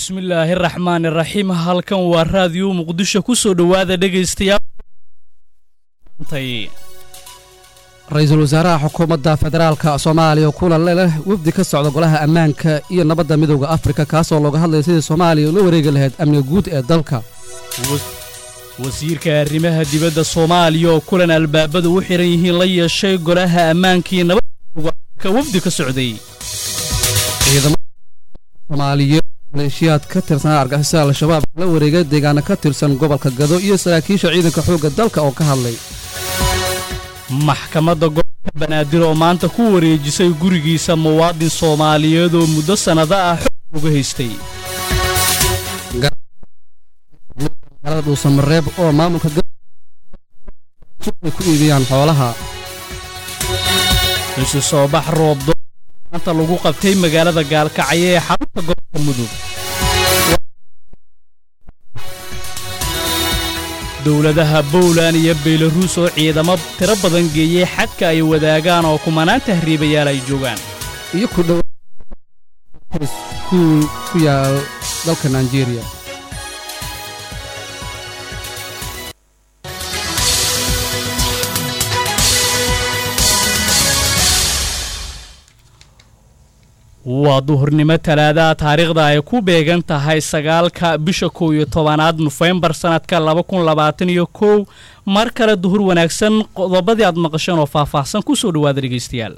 bismillaahi raxmaan iraxiim halkan waa raadiyo muqdisho ku soo dhowaada dhegaystayaal ra-iisul wasaaraha xukuumadda federaalka soomaaliya oo kulan leh wafdi ka socda golaha ammaanka iyo nabadda midowda afrika kaasoo looga hadlaya sidii soomaaliya ula wareegi lahayd amniga guud ee dalka wasiirka arrimaha dibadda soomaaliya oo kulan albaabadu u xihan yihiin la yeeshay golaha ammaankii nabadka wafdi ka socday soomaaliyeed maleeshiyaad ka tirsanaa argixisada al-shabaab la wareegay deegaano ka tirsan gobolka gado iyo saraakiisha ciidanka xoogga dalka oo ka hadlay maxkamadda gobolka banaadir oo maanta ku wareejisay gurigiisa muwaadin soomaaliyeed oo muddo sannado ah xoog uga haystay magaalada dhuusamareeb oo maamulka ku iibiyaan xoolaha isu soo bax roobdo maanta lagu qabtay magaalada gaalkacyo ee xarunta gobolka mudug dowladaha bowlan iyo beylaruus oo ciidamo tiro badan geeyey xadka ay wadaagaan oo kumanaan tahriibayaal ay joogaan iyo ku dhow iskuul ku yaal dalka nigeria waa duhurnimo talaadaha taariikhda ay ku beegan tahay sagaalka bisha kow iyo tobanaad nofembar sannadka laba kun labaatan iyo kow mar kale duhur wanaagsan qodobadii aad maqasheen oo faahfaahsan ku soo dhowaada dhegaystayaal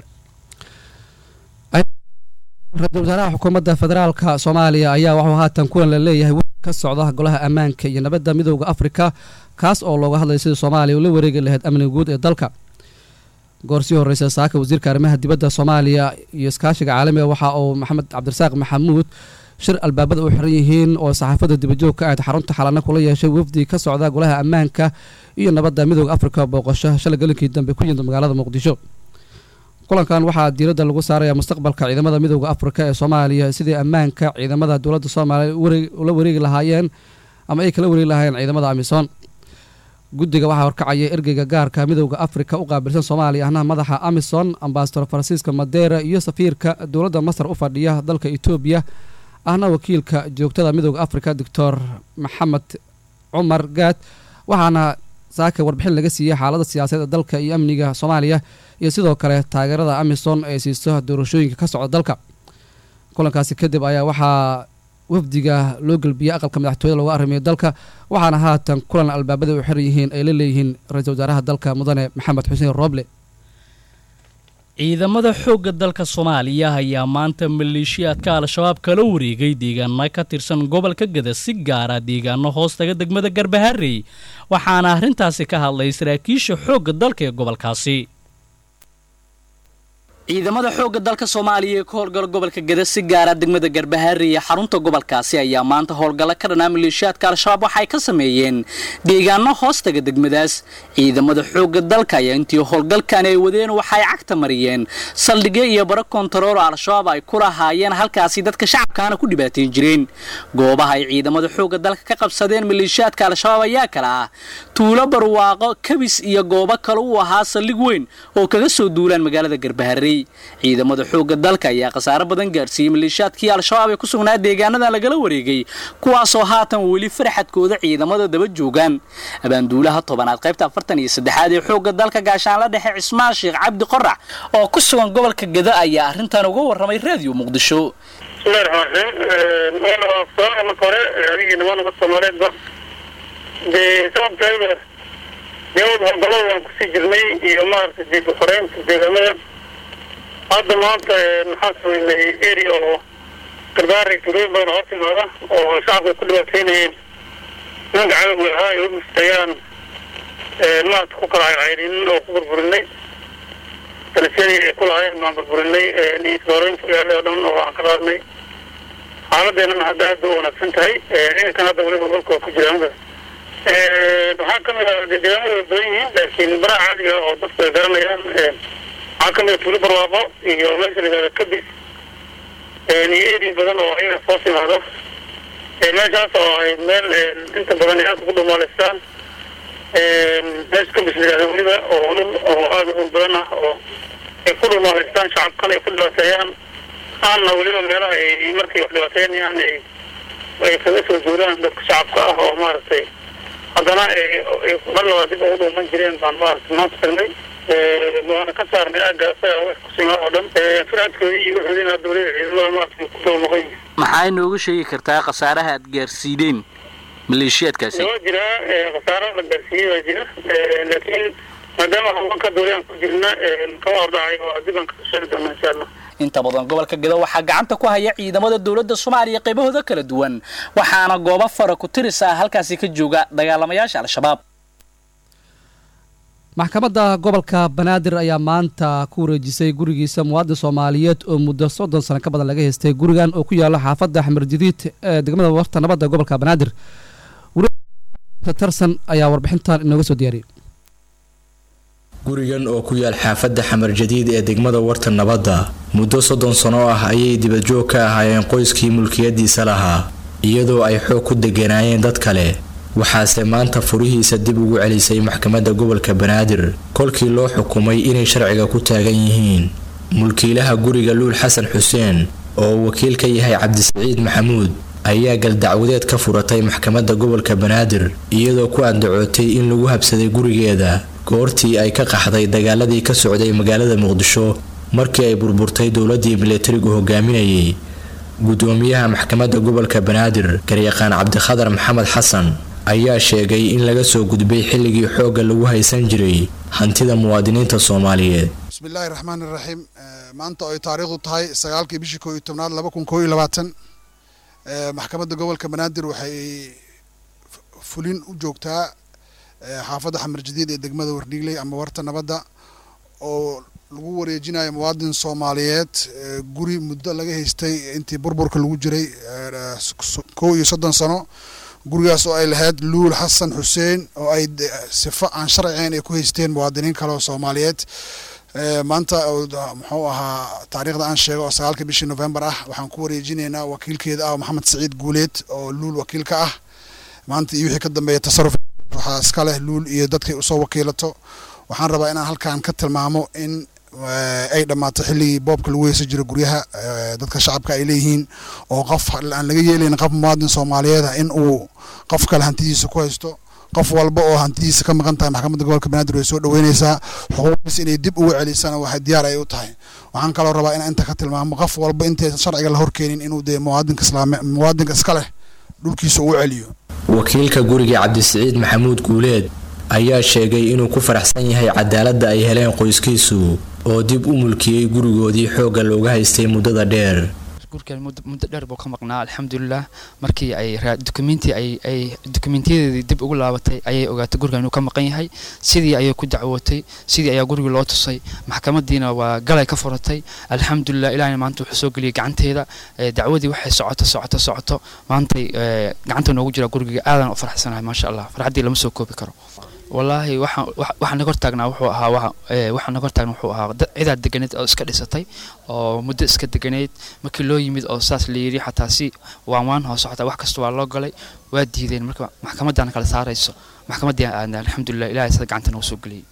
ra-iisul wasaaraha xukuumadda federaalka soomaaliya ayaa waxuu haatan kulan la leeyahay wafdi ka socda golaha ammaanka iyo nabadda midowda afrika kaas oo looga hadlaya sidii soomaaliya ula wareegi lahayd amniga guud ee dalka goor sii horreysa saaka wasiirka arrimaha dibadda soomaaliya iyo iskaashiga caalamiga waxa uu maxamed cabdirasaaq maxamuud shir albaabada u xiran yihiin oo saxaafadda dibajoog ka ahayd xarunta xalana kula yeeshay wafdi ka socda golaha ammaanka iyo nabadda midowda afrika booqasho shalay galinkii dambe ku yimid magaalada muqdisho kulankan waxaa diiradda lagu saaraya mustaqbalka ciidamada midowda afrika ee soomaaliya sidii ammaanka ciidamada dowladda soomaaliya ula wareegi lahaayeen ama ay kala wareegi lahaayeen ciidamada amisom guddiga waxaa horkacaya ergeyga gaarka midowda afrika u qaabilsan soomaaliya ahna madaxa amison ambasador faransiiska madeera iyo safiirka dowladda masar u fadhiya dalka etoobiya ahna wakiilka joogtada midowda afrika doctor maxamed cumar gaad waxaana saaka warbixin laga siiyey xaalada siyaasadeed ee dalka iyo amniga soomaaliya iyo sidoo kale taageerada amison ee siiso doorashooyinka ka socda dalka kulankaasi kadib ayaa waxaa wafdiga loo gelbiyey aqalka madaxtooyada looga arrimayo dalka waxaana haatan kulan albaabada u xiran yihiin ay la leeyihiin ra-iisul wasaaraha dalka mudane maxamed xuseen rooble ciidamada xoogga dalka soomaaliya ayaa maanta maleeshiyaadka al-shabaab kala wareegay deegaano ka tirsan gobolka gada si gaara deegaano hoostaga degmada garbaharey waxaana arrintaasi ka hadlay saraakiisha xoogga dalka ee gobolkaasi ciidamada xoogga dalka soomaaliya ee ka howlgala gobolka gada si gaara degmada garbahaare iyo xarunta gobolkaasi ayaa maanta howlgalla ka dhanaa maleeshiyaadka al-shabaab waxay ka sameeyeen deegaano hoostaga degmadaas ciidamada xoogga dalka ayaa intii howlgalkan ay wadeen waxay cagta mariyeen saldhigyo iyo baro kontarool al-shabaab ay ku lahaayeen halkaasi dadka shacabkaana ku dhibaateen jireen goobaha ay ciidamada xoogga dalka ka qabsadeen maleeshiyaadka al-shabaab ayaa kala ah tuulo barwaaqo kabis iyo goobo kale u ahaa saldhig weyn oo kaga soo duulaan magaalada garbaharey ciidamada xoogga dalka ayaa khasaaro badan gaarsiiyey maleeshiyaadkii al-shabaab ee ku sugnaa deegaanadan lagala wareegay kuwaasoo haatan weli farxadkooda ciidamada daba joogaan abaanduulaha tobanaad qaybta afartan iyo saddexaad ee xoogga dalka gaashaanla dhexe cismaan sheekh cabdi qorax oo ku sugan gobolka gada ayaa arrintan uga warramay raadiyo muqdisho hore adigii nimanka soomaaliyeedba dee sababteeda dewad howlgallada waan kusii jirnay iyo maaragtay dib uxoreynta deegaamada hadda maanta maxaan sameynay area oo garbaari tuulooyin badan oo timaada oo shacabka ku dhibaateynayeen nimanka cadowga ahaa ay umistayaan maarata ku kala caycaynin oo ku burburinay talisyadii ay ku lahaayeen baan burburinay isbaaroynta yaale oo dhan oo aan ka qaadnay xaaladeenana hadda aad bay u wanaagsan tahay ciidankan hadda weliba golka waa ku jiraan waxaa kamid ah deegaamada way badan yihiin laakiin baraha caadiga oo dadku ay garanayaan waxaa kamid a tuulo barwaaqo iyo meesha la yihahda kabis iyo eri badan oo ayaga soo timaado meeshaas oo ay meel inta badan ay aad ugu dhumaaleystaan meesha kabis la yihahda weliba oo dhul oo aada u dhul badan ah oo ay ku dhumaaleystaan shacabkan ay ku dhibaateeyaan aanna weliba meelaha ay markay wax dhibaateynayaan ay ay kaga soo duulaan dadka shacabka ah oo maaragtay haddana mar labaad dib ugu dhuuman jireen baan maaragtay maanta tagnay waana ka saarnay aagga isaga wax kusimaa oo dhan firaadkoodii iyo wuxuudina dowlada ciidamada maaragtay ku daba noqon yihin maxaa inoogu sheegi kartaa khasaaraha aad gaarsiideen maleeshiyaadkaasi waa jiraa khasaaro la gaarsiiyey waa jira laakiin maadaama haweenka dowlayaan ku jirna kama hordhacay oo dibaan kasoo sheegi doona insha allah inta badan gobolka gedo waxaa gacanta ku haya ciidamada dowladda soomaaliya qaybahooda kala duwan waxaana goobo fara ku tiris ah halkaasi ka jooga dagaalamayaasha al-shabaab maxkamadda gobolka banaadir ayaa maanta ku wareejisay gurigiisa muwaadin soomaaliyeed oo muddo soddon sano ka badan laga haystay gurigan oo ku yaalo xaafadda axmer jadiid ee degmada warta nabadda gobolka banaadir tarsan ayaa warbixintan inooga soo diyaariyay gurigan oo ku yaal xaafadda xamar jadiid ee degmada warta nabadda muddo soddon sano ah ayay dibadjoog ka ahaayeen qoyskii mulkiyadiisa lahaa iyadoo ay xoog ku deganaayeen dad kale waxaase maanta furihiisa dib ugu celisay maxkamadda gobolka banaadir kolkii loo xukumay inay sharciga ku taagan yihiin mulkiilaha guriga luul xasan xuseen oo uu wakiil ka yahay cabdisaciid maxamuud ayaa galdacwadeed ka furatay maxkamadda gobolka banaadir iyadoo ku andacootay in lagu habsaday gurigeeda goortii ay ka qaxday dagaaladii ka socday magaalada muqdisho markii ay burburtay dowladii milatarigu hogaaminayay gudoomiyaha maxkamadda gobolka banaadir garyaqaan cabdikhadar maxamed xasan ayaa sheegay in laga soo gudbay xilligii xoogga lagu haysan jiray hantida muwaadiniinta soomaaliyeed bismillaahi raxmaan iraxiim maanta oo ay taariikhdu tahay sagaalkii bishii koo iyo tobnaad laba kun koo iyo labaatan maxkamadda gobolka banaadir waxay fulin u joogtaa xaafadda xamar jadiid ee degmada wardhiigley ama warta nabadda oo lagu wareejinayo muwaadin soomaaliyeed guri muddo laga haystay intii burburka lagu jiray kow iyo soddon sano gurigaas oo ay lahayd luul xasan xuseen oo ay sifo aan sharcigayn ay ku haysteen muwaadiniin kale oo soomaaliyeed maanta muxuu ahaa taariikhda aan sheego oo sagaalka bishii november ah waxaan ku wareejinaynaa wakiilkeeda ah maxamed saciid guuleed oo luul wakiilka ah maanta iyo wixii ka dambeeya tasaruf waxaa iska leh luul iyo dadkay usoo wakiilato waxaan rabaa inaan halkan ka tilmaamo in ay dhammaato xilligii boobka lagu heysan jiro guryaha dadka shacabka ay leeyihiin oo qof aan laga yeelayn qof muwaadin soomaaliyeed ah in uu qof kale hantidiisa ku haysto qof walba oo hantidiisa ka maqan tahay maxkamadda gobolka banaadir way soo dhaweyneysaa xuquuqdiisa inay dib ugu celisana waxay diyaar ay u tahay waxaan kaloo rabaa inaan inta ka tilmaamo qof walba intaysan sharciga la horkeenin inuu dee muwaadinka islaame muwaadinka iska leh dhulkiisa uu celiyo wakiilka guriga cabdisaciid maxamuud guuleed ayaa sheegay inuu ku faraxsan yahay cadaaladda ay heleen qoyskiisu oo dib u mulkiyey gurigoodii xoogga looga haystay muddada dheer gurkan muddo dheer buu ka maqnaa alxamdulilah markii ay dukumenti ay dukumentiyadeedii dib ugu laabatay ayay ogaatay gurigan inuu ka maqan yahay sidii ayay ku dacwootay sidii ayaa gurigii loo tusay maxkamadiina waa galay ka furatay alxamdulilah ilahna maanta wuxuu soo geliyay gacanteeda dacwadii waxay socoto socoto socoto maantay gacanta noogu jira gurigiga aadan u faraxsanahay maasha allah farxaddii lama soo koobi karo wallaahi waxaa naga hortaagnaa wuxuu ahaa waxaa naga hortaagna wuxuu ahaa cidaad deganeed oo iska dhisatay oo muddo iska deganeyd markii loo yimid oo saas la yidhi xataa si waan waan hoose xataa wax kasta waa loo galay waa diideen marka maxkamaddaana kala saarayso maxkamaddii aadna alxamdulilah ilahay sada gacanta nagu soo geliyey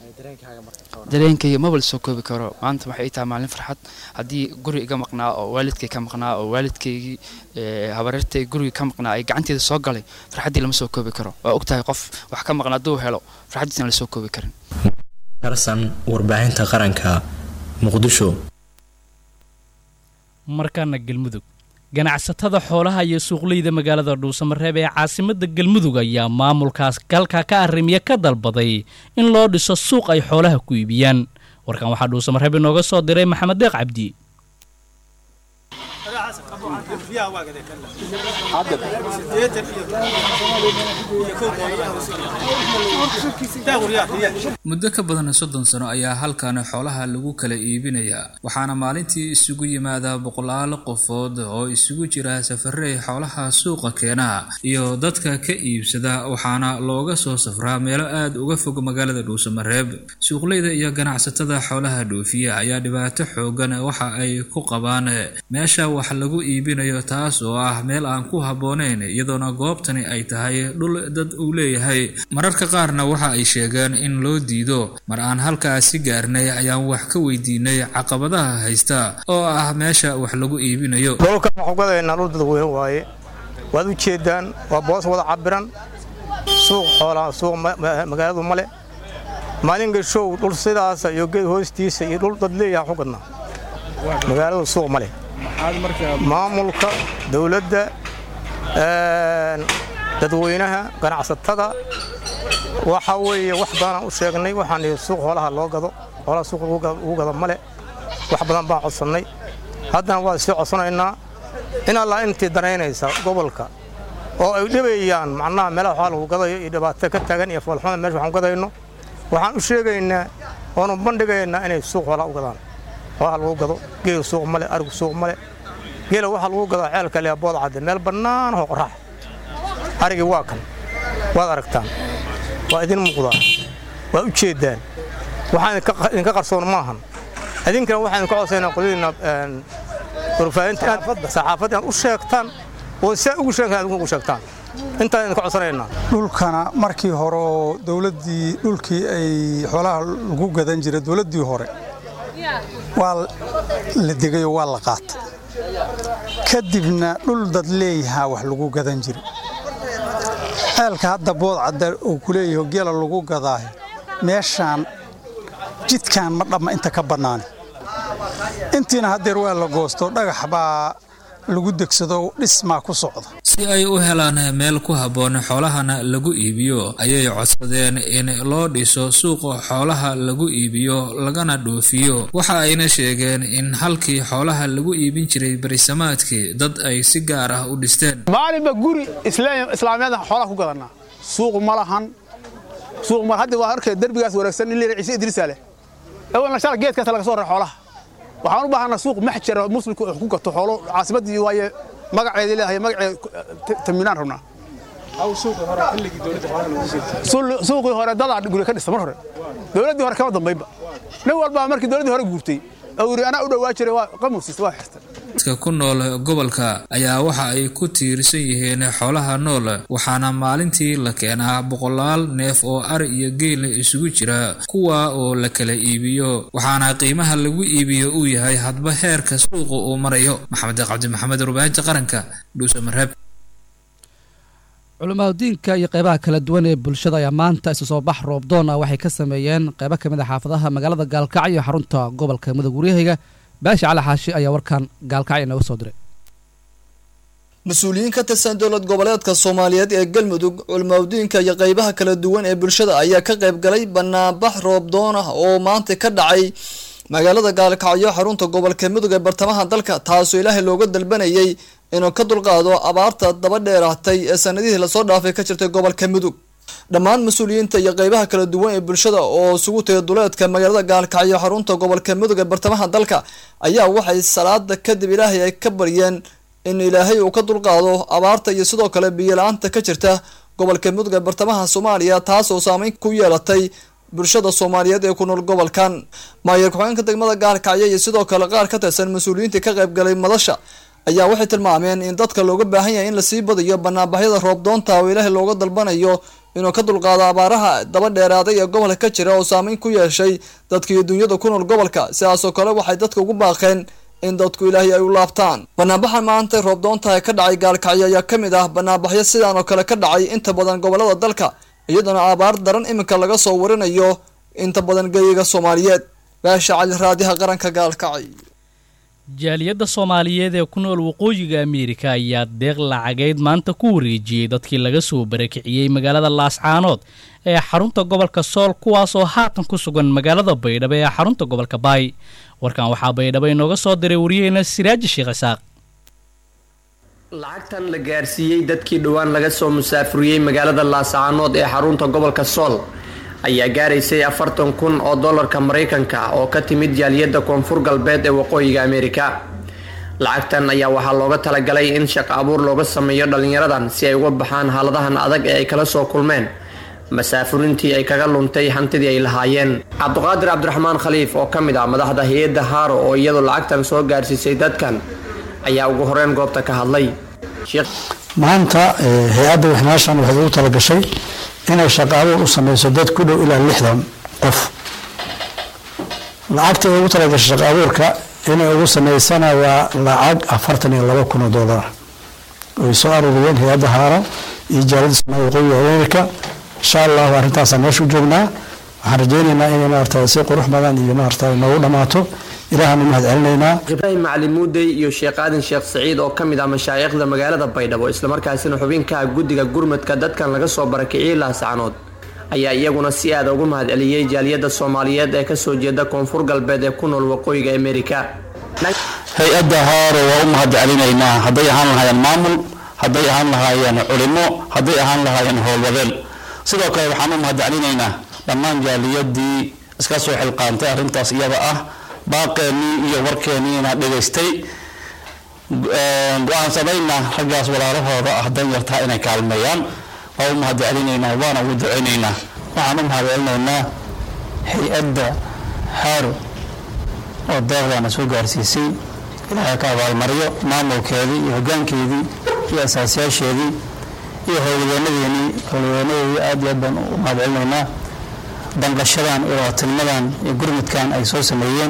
dareenkayga maba la soo koobi karo maanta waxay ii tahay maalin farxad haddii guri iga maqnaa oo waalidkay ka maqnaa oo waalidkaygii habareertay gurigii ka maqnaa ay gacanteeda soo galay farxaddii lama soo koobi karo waa ogtahay qof wax ka maqnaa hadduu helo farxaddiisna la soo koobi karin tarsan warbaahinta qaranka muqdisho markaana galmudug ganacsatada xoolaha iyo suuqleyda magaalada dhuusamareeb ee caasimadda galmudug ayaa maamulkaas galka ka arrimiya ka dalbaday in loo dhiso suuq ay xoolaha ku iibiyaan warkan waxaa dhuusamareeb inooga soo diray maxamed deeq cabdi muddo ka badan soddon sano ayaa halkan xoolaha lagu kala iibinayaa waxaana maalintii isugu yimaada boqolaal qofood oo isugu jira safarey xoolaha suuqa keena iyo dadka ka iibsada waxaana looga soo safraa meelo aada uga fog magaalada dhuusamareeb suuqleyda iyo ganacsatada xoolaha dhoofiya ayaa dhibaato xoogan waxa ay ku qabaan meesha wax lagu iibinayo taas oo ah meel aan ku habbooneyn iyadoona goobtani ay tahay dhul dad uu leeyahay mararka qaarna waxa ay sheegeen in loo diido mar aan halkaasi gaarnay ayaan wax ka weydiinay caqabadaha haysta oo ah meesha wax lagu iibinayo dhulkan waxugadaynaa dhul dadweyne waaye waad u jeeddaan waa boos wada cabiran suuq xoolaa suuq magaaladu male maalin gashow dhul sidaasa iyo geed hoostiisa iyo dhul dad leeyaha ku gadnaa magaaladu suuq male maamulka dowladda dadweynaha ganacsatada waxa weeye wax badanaan u sheegnay waxaan ihi suuq xoolaha loo gado xoolaha suuq lagu gado male wax badan baan codsannay haddana waa sii codsanaynaa in allaa intii danaynaysa gobolka oo ay dhibayaan macnaha meelaha xoolaha lagu gadayo iyo dhibaato ka taagan iyo foolxumada meesha waxaan gadayno waxaan u sheegaynaa oonu bandhigaynaa inay suuq xoolaha u gadaan xoolaha lagu gado geelu suuq male arigu suuq male geela waxaa lagu gadaa ceelka leh bood cadde meel bannaan oo qorax arigii waa kan waad aragtaan waa idin muuqdaa waad u jeeddaan waxaan idinka qarsoon maahan idinkana waxaan idinka codsaynaa qoladiina warfaahinta saxaafadda inaad u sheegtaan oo saa ugu sheegan adinku ugu sheegtaan intaan idinka codsanaynaa dhulkana markii hore oo dowladdii dhulkii ay xoolaha lagu gadan jiray dowladdii hore waa la degayoo waa la qaatay kadibna dhul dad leeyahaa wax lagu gadan jiray ceelka hadda bood cadda uu ku leeyaho geela lagu gadaayo meeshaan jidkaan ma dhamma inta ka bannaani intiina haddeer waa la goosto dhagax baa lagu degsado dhismaa ku socda si ay u helaan meel ku habboon xoolahana lagu iibiyo ayay codsadeen in loo dhiso suuqa xoolaha lagu iibiyo lagana dhoofiyo waxa ayna sheegeen in halkii xoolaha lagu iibin jiray berisamaadkii dad ay si gaar ah u dhisteen maalinba guri islaamiyada xoolaha ku gadanaa suuq ma lahan suuq ma hadda waa arkay derbigaas wareegsan in ciise idriisa leh awalna shala geedkaas laga soo rar xoolaha waxaan u baahanaa suuq maxjar oo muslimku wax ku gato xoolo caasimaddii waaye magaceedii leedahay magaceed taminaan rabnaa suuqii hore dadaa guri ka dhista mar hore dowladdii hore kama dambaynba nin walbaa markii dowladdii hore guurtay oo yidhi anaa u dhowaa jiray waa qamusiista waa xirtay dadka ku nool gobolka ayaa waxa ay ku tiirsan yihiin xoolaha nool waxaana maalintii la keenaa boqolaal neef oo ari iyo geela isugu jira kuwa oo la kala iibiyo waxaana qiimaha lagu iibiyo uu yahay hadba heerka suuqa uu marayo maxamed cabdi maxamed rubaahinta qaranka dhuusamareeb culimaadudiinka iyo qeybaha kala duwan ee bulshada ayaa maanta isu soo bax roobdoon ah waxay ka sameeyeen qeybo ka mid a xaafadaha magaalada gaalkacyo iyo xarunta gobolka mudug waryahayga baashi cali xaashi ayaa warkan gaalkacyo inooga soo diray mas-uuliyiin ka tirsan dowlad goboleedka soomaaliyeed ee galmudug culimaadudiinka iyo qeybaha kala duwan ee bulshada ayaa ka qayb galay banaanbax roobdoon ah oo maanta ka dhacay magaalada gaalkacyo xarunta gobolka mudug ee bartamaha dalka taasoo ilaahay looga dalbanayay inuu ka dulqaado abaarta daba dheeraatay ee sanadihii lasoo dhaafay ka jirtay gobolka mudug dhammaan mas-uuliyiinta iyo qeybaha kala duwan ee bulshada oo isugu tagay duleedka magaalada gaalkacyo xarunta gobolka mudug ee bartamaha dalka ayaa waxay salaada kadib ilaahay ay ka baryeen in ilaahay uu ka dulqaado abaarta iyo sidoo kale biyo-la-aanta ka jirta gobolka mudug ee bartamaha soomaaliya taas oo saameyn ku yeelatay bulshada soomaaliyeed ee ku nool gobolkan maayor ku-xigeenka degmada gaalkacyo iyo sidoo kale qaar ka tirsan mas-uuliyiintii ka qayb galay madasha ayaa waxay tilmaameen in dadka looga baahan yahay in lasii badiyo banaanbaxyada roobdoonta oo ilaahay looga dalbanayo inuu ka dulqaado abaaraha daba dheeraaday ee gobolka ka jira oo saameyn ku yeeshay dadka iyo dunyada ku nool gobolka sidaasoo kale waxay dadka ugu baaqeen in dadku ilaahay ay u laabtaan banaanbaxa maanta roobdoonta ee ka dhacay gaalkacyo ayaa ka mid ah banaanbaxyo sidaan oo kale ka dhacay inta badan gobolada dalka iyadoona abaar daran iminka laga soo warinayo inta badan geyiga soomaaliyeed baasha cali raadiha qaranka gaalkacyo jaaliyadda soomaaliyeed ee ku nool waqooyiga ameerika ayaa deeq lacageyd maanta ku wareejiyey dadkii laga soo barakiciyey magaalada laascaanood ee xarunta gobolka sool kuwaasoo haatan ku sugan magaalada baydhabo ee xarunta gobolka baay warkan waxaa baydhabo inooga soo diray waryaheena siraaji sheekh isaaq lacagtan la gaarsiiyey dadkii dhowaan laga soo musaafuriyey magaalada laascaanood ee xarunta gobolka sool ayaa gaaraysay afartan kun oo dollarka maraykanka oo ka timid jaaliyadda koonfur galbeed ee waqooyiga ameerika lacagtan ayaa waxaa looga talagalay in shaqo abuur looga sameeyo dhallinyaradan si ay uga baxaan haaladahan adag ee ay kala soo kulmeen masaafurintii ay kaga luntay hantidii ay lahaayeen cabduqaadir cabdiraxmaan khaliif oo ka mid ah madaxda hay-adda haaro oo iyadu lacagtan soo gaarsiisay dadkan ayaa ugu horeyn goobta ka hadlay maanta hay-adda wixnaashan waxay ugu talagashay inay shaqo abuur u sameyso dad ku dhow ilaa lixdan qof lacagta ay ugu talagashay shaqo abuurka inay ugu sameysana waa lacag afartan iyo laba kun oo dollar ay soo aruuriyeen hay-adda haaro iyo jaalada soomaaliya waqooyiga amerika insha allahu arrintaasaan meesha u joognaa waxaan rajaynaynaa inay maarata si qurux badan iyo maarata noogu dhammaato ilaahanu mahad celinaynaa ibraahim macalin muudey iyo sheekh aadan sheekh saciid oo ka mid ah mashaayikhda magaalada baydhabo islamarkaasina xubinka guddiga gurmadka dadkan laga soo barakiciyey laascanood ayaa iyaguna si aada ugu mahad celiyey jaaliyadda soomaaliyeed ee kasoo jeeda koonfur galbeed ee ku nool waqooyiga amerika hay-adda haaro waa u mahad celinaynaa hadday ahaan lahaayeen maamul hadday ahaan lahaayeen culimo hadday ahaan lahaayeen howlwadeen sidoo kale waxaan u mahad celinaynaa dhammaan jaaliyadii iska soo xilqaantay arrintaas iyada ah baaqeennii iyo warkeenniina dhegaystay go-aansanayna raggaas walaalahooda ah dan yartaa inay kaalmeeyaan waa u mahad celinaynaa waana ugu ducaynaynaa waxaan u mahad celinaynaa hay-adda haaro oo deeqdaana soo gaarsiisay ilaahay ka abaalmaryo maamulkeedii iyo hoggaankeedii iyo asaasiyaasheedii iyo howlwadeenadeenii howlwadeenadeedii aad iyo aad baan u mahad celinaynaa danqashadan iyo tilmadan iyo gurmudkan ay soo sameeyeen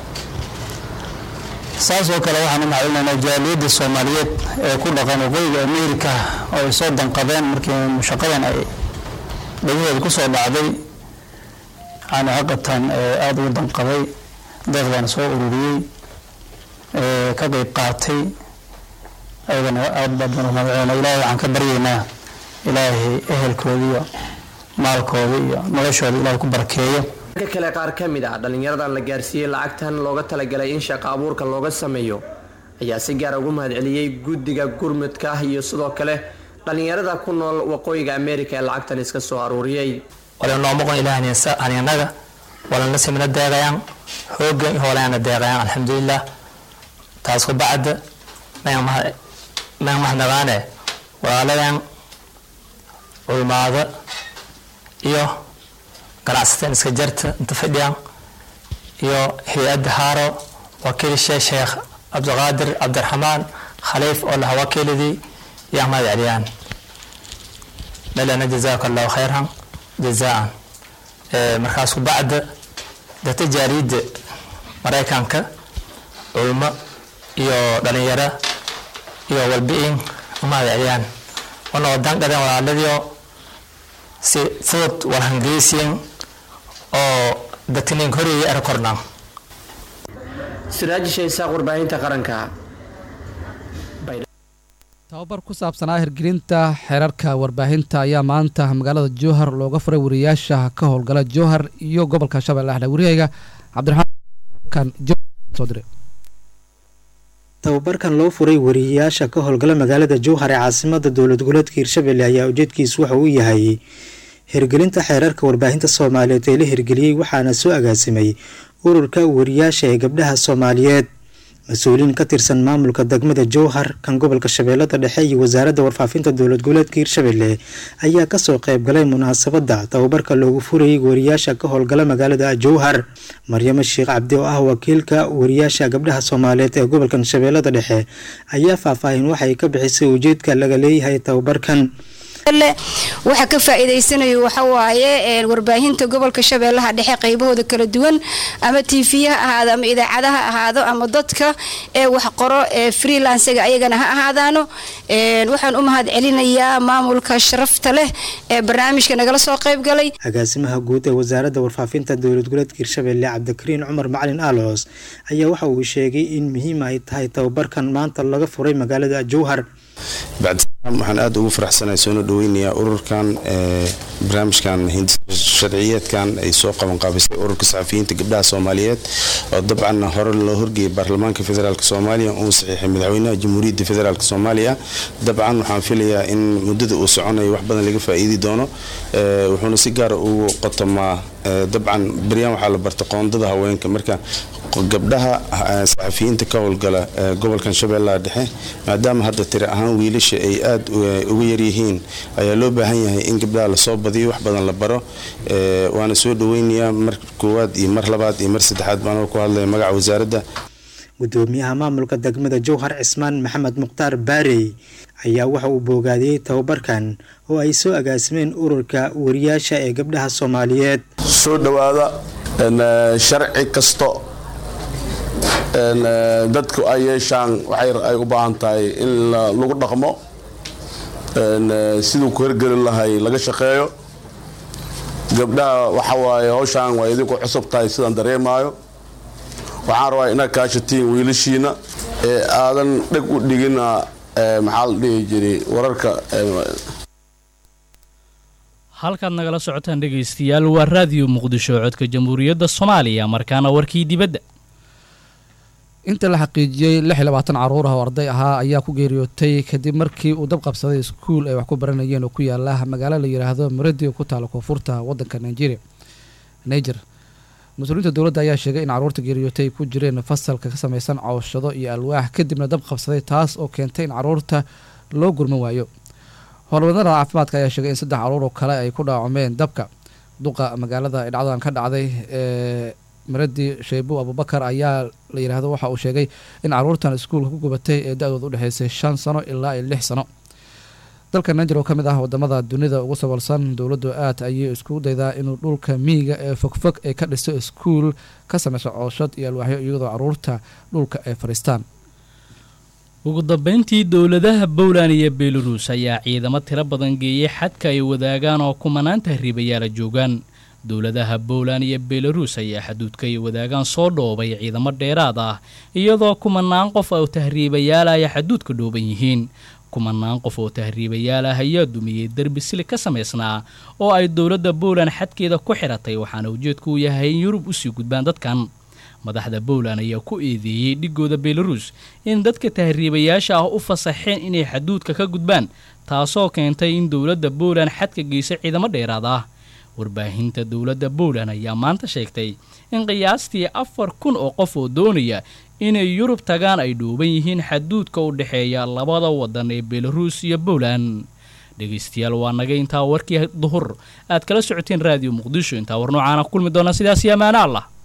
saas oo kale waxaan u mahad celinaynaa jaaliyadda soomaaliyeed ee ku dhaqan waqooyiga amerika oo ay soo danqadeen markii mushaqadan ay dhegahooda ku soo dhacday yani xaqatan aada ugu danqaday deeqdan soo ururiyey ka qeyb qaatay ayagana aad baad baan umahadcelina ilaahay waxaan ka baryaynaa ilaahay ehelkooda iyo maalkooda iyo noloshooda ilaahay ku barakeeyo ka kale qaar ka mid ah dhallinyaradan la gaarsiiyey lacagtan looga talagalay in shaqo abuurka looga sameeyo ayaa si gaara ugu mahad celiyey guddiga gurmudka iyo sidoo kale dhallinyarada ku nool waqooyiga amerika ee lacagtan iska soo aruuriyey walanoomoqon ilaahanianaga walana simna deeqayaan hoogan iyo hoolaana deeqayaan alxamdulilah taas ku bacda mayan mahadnaqaane walaaladan culmaada iyo ganacsateen iska jarta inta fadhiyaan iyo hay-adda haaro wakiilshe sheekh cabdiqaadir cabdiraxmaan khaliif oo laha wakiiladii yaa mahad celiyaan melana jazaaka allahu khayran jazaan markaas ku bacda dadka jaariyadda maraykanka culmo iyo dhalinyaro iyo walbi-in umahad celiyaan wana wadan dhadeen walaaladiio si fudud walhangeysiin oo dadkinin horeeyay ara kornaan siraaji shaysaaq warbaahinta qaranka tababar ku saabsanaa hirgelinta xeerarka warbaahinta ayaa maanta magaalada jowhar looga furay wariyaasha ka howlgala jowhar iyo gobolka shabeelle axle wariyayga cabdiraxmaan soo diray tababarkan loo furay wariyayaasha ka howlgala magaalada jowhar ee caasimada dowlad goboleedka hirshabelle ayaa ujeedkiisu waxa uu yahay hirgelinta xeerarka warbaahinta soomaaliyeed ee la hirgeliyey waxaana soo agaasimay ururka wariyaasha ee gabdhaha soomaaliyeed mas-uuliyiin ka tirsan maamulka degmada jowhar kan gobolka shabeellada dhexe iyo wasaaradda warfaafinta dowlad goboleedka hirshabelle ayaa kasoo qeybgalay munaasabadda tababarka loogu furayay wariyaasha ka howlgala magaalada jowhar maryamo sheekh cabdi oo ah wakiilka wariyaasha gabdhaha soomaaliyeed ee gobolkan shabeellada dhexe ayaa faahfaahin waxay ka bixisay ujeedka laga leeyahay tababarkan waxa ka faa'iidaysanayo waxa waaye warbaahinta gobolka shabeellaha dhexe qaybahooda kala duwan ama tv ha ahaado ama idaacadaha ahaado ama dadka ee wax qoro ee freelansiga ayagana ha ahaadaano waxaan u mahad celinayaa maamulka sharafta leh ee barnaamijka nagala soo qaybgalay agaasimaha guud ee wasaaradda warfaafinta dowlad goboleedka hirshabelle cabdikariin cumar macalin aalos ayaa waxa uu sheegay in muhiim ay tahay tababarkan maanta laga furay magaalada jowhar bacdisalaam waxaan aada ugu faraxsanahay soona dhaweynayaa ururkan barnaamijkan sharciyeedkan ay soo qabanqaabisay ururka saxafiyiinta gabdhaha soomaaliyeed oo dabcan hore loo horgeeyay baarlamaanka federaalk soomaaliya uu saxiixay madaxweynaha jamhuuriyadda federaalk soomaaliya dabcan waxaan filayaa in muddada uu soconayo wax badan laga faa'iidi doono wuxuuna si gaara ugu qotomaa dabcan beryaan waxaa la barta qoondada haweenka marka gabdhaha saxafiyiinta ka howlgala gobolkan shabeellaha dhexe maadaama hadda tiri ahaan wiilasha ay aada uga yaryihiin ayaa loo baahan yahay in gabdhaha lasoo badiyo wax badan la baro waana soo dhaweynayaa mar koowaad iyo mar labaad iyo mar saddexaad baan ku hadlaya magaca wasaaradda gudoomiyaha maamulka degmada jowhar cismaan maxamed mukhtaar baarey ayaa waxa uu boogaadiyey tababarkan oo ay soo agaasimeen ururka wariyaasha ee gabdhaha soomaaliyeed soo dhowaada sharci kasto dadku ay yeeshaan waxay ay u baahan tahay in lagu dhaqmo siduu ku hergelin lahay laga shaqeeyo gabdhaha waxa waaye hawshaan waa idinku cusub tahay sidaan dareemaayo waxaan rabaa inaad kaashatiin wiilashiina ee aadan dheg u dhigina maxaa la dhihi jiray wararka halkaad nagala socotaan dhegaystayaal waa raadiyo muqdisho codka jamhuuriyadda soomaaliya markaana warkii dibadda inta la xaqiijiyey lix iyo labaatan caruur ah oo arday ahaa ayaa ku geeriyootay kadib markii uu dab qabsaday iskuul ay wax ku baranayeen oo ku yaala magaalo la yidhaahdo maradi oo ku taala koonfurta waddanka nigeria niger mas-uuliyiinta dowladda ayaa sheegay in caruurta geeriyootay ay ku jireen fasalka ka samaysan cooshado iyo alwaax kadibna dab qabsaday taas oo keentay in caruurta loo gurman waayo howlwadnada caafimaadka ayaa sheegay in saddex caruur oo kale ay ku dhaawacmeen dabka duqa magaalada ay dhacdadan ka dhacday ee maradi sheebo abubakar ayaa la yidhaahdo waxa uu sheegay in caruurtan iskuulka ku gubatay ee da-dooda udhexeysay shan sano ilaa iyo lix sano dalka niger oo ka mid ah wadamada dunida ugu sabalsan dowladdu aad ayay isku daydaa inuu dhulka miyiga ee fogfog ay ka dhiso iskuul ka sameyso cooshad iyo alwaaxyo iyadoo caruurta dhulka ay fadhiistaan ugu dambeyntii dowladaha bowland iyo belarus ayaa ciidamo tiro badan geeyey xadka ay wadaagaan oo kumanaan tahriibayaala joogaan dowladaha bowland iyo belarus ayaa xaduudka ay wadaagaan soo dhoobay ciidamo dheeraad ah iyadoo kumanaan qof oo tahriibayaal ay xaduudka dhooban yihiin kumanaan qof oo tahriibayaal ah ayaa dumiyey derbi sili ka samaysnaa oo ay dowladda bowland xadkeeda ku xiratay waxaana ujeedku uu yahay in yurub usii gudbaan dadkan madaxda bowland ayaa ku eedeeyey dhigooda belarus in dadka tahriibayaasha ah u fasaxeen inay xaduudka ka gudbaan taasoo keentay in dowladda bowland xadka geysay ciidamo dheeraad ah warbaahinta dowladda bowland ayaa maanta sheegtay in qiyaastii afar kun oo qof oo doonaya inay yurub tagaan ay dhuuban yihiin xaduudka u dhexeeya labada wadan ee belarus iyo bowland dhegaystayaal waa naga intaa warkii duhur aad kala socoteen raadiyo muqdisho intaa war noocaana ku kulmi doonaa sidaas iyo amaano allah